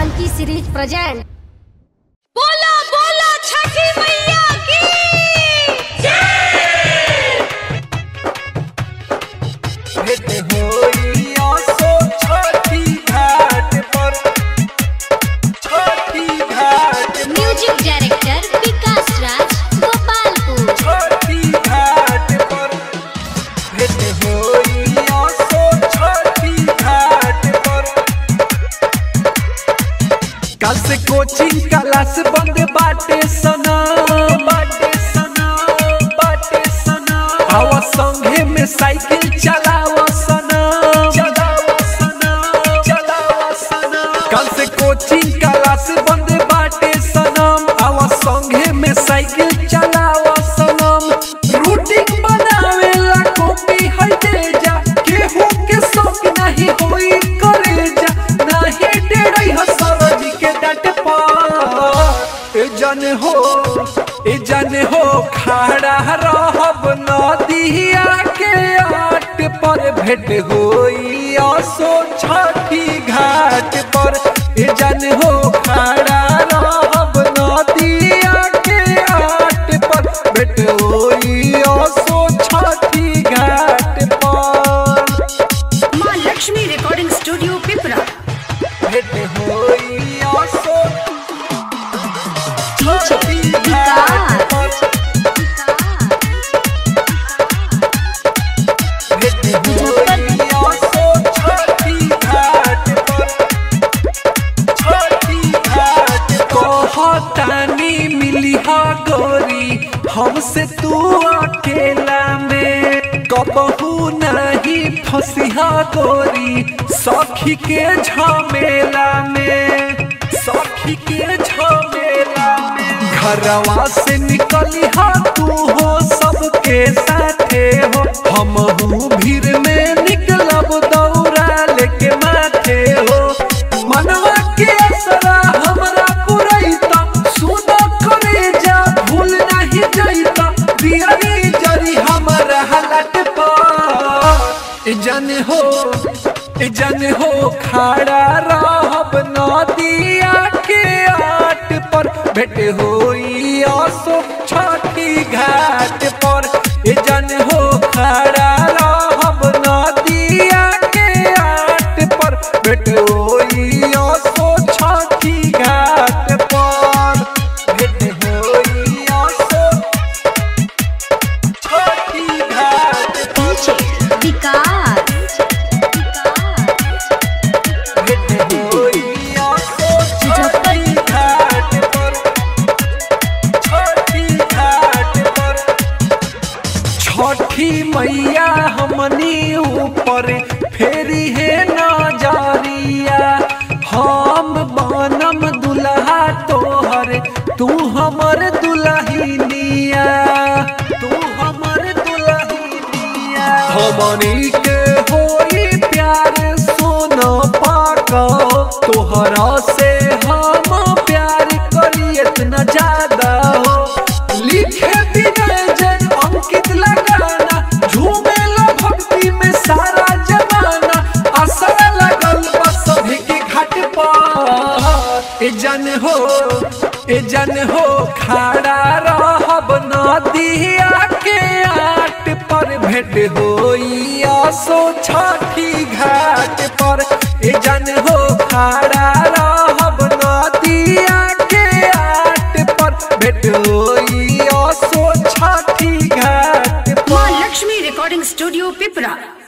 Janaki series present बोला बोला छठी मैया की भेंट होई आसो छठी घाट पर छठी घाट म्यूजिक डायरेक्टर विकास राज गोपालपुर छठी घाट पर भेंट होई आसो छठी घाट पर कल से कोचिंग क्लास बंद बाटे सना बाटे सना बाटे सना आवा संगे में साइकिल चलावा सना चलावा सना चलावा सना कल से कोचिंग क्लास बंद बाटे सनम आवा संगे में साइकिल चलावा सनम रूटीन बनावे ला कॉपी है दे जा केहू के शौक नहीं होई करे जा नहीं डेड़ई हसरज के डट पर ए जन हो ए जन हो खड़ा रहब नदिया के आट पर भेंट होई आसो छठी घाट पर ए जन हो खड़ा रहब नदिया के आट पर भेंट होई आसो छठी घाट पर माँ लक्ष्मी रिकॉर्डिंग स्टूडियो पिपरा भेंट होई आसो छठी घाट पर भेंट होई आसो छठी घाट पर छठी घाट कहतानी मिली हा गोरी हमसे तू अकेला में कबहू नहीं फंसिहा गोरी सखी के झमेला में सखी के झमेला में घरवा से निकली हा तू हो सबके साथे हो हम भीड़ में निकलब दौड़ा लेके माथे हो मनवा के असरा हमरा पुरैता सुन करे जा भूल नहीं जैता दियरी जरी हमरा हलट पर ए जन हो ए जन हो खड़ा रहब नदिया के आट पर भेंट होई आसो छठी घाट पर ए जन हो खड़ा रहब नदिया के आट पर भेंट होई आसो छठी घाट पर भेंट होई आसो छठी घाट पर विकास भेंट होई आसो छठी घाट पर छठी घाट पर छठी मैया हमनी ऊपर फेरी है नजरिया हम बनम दुल्हा तोहर तू हमर दुल्हनिया तू हमर दुल्हनिया हमनी के होई प्यार सुन पाको तोहरा से हम प्यार करी इतना ज्यादा हो लिखे विनय जन अंकित लगाना झूमे ला भक्ति में सारा जमाना असर लगल बस सभी के घाट पर ए जन हो ए जन हो खड़ा रहब नदिया के आट पर भेंट होई आसो छठी घाट पर ए जन हो खड़ा रहब नदिया के आट पर भेंट होई आसो छठी घाट पर माँ लक्ष्मी रिकॉर्डिंग स्टूडियो पिपरा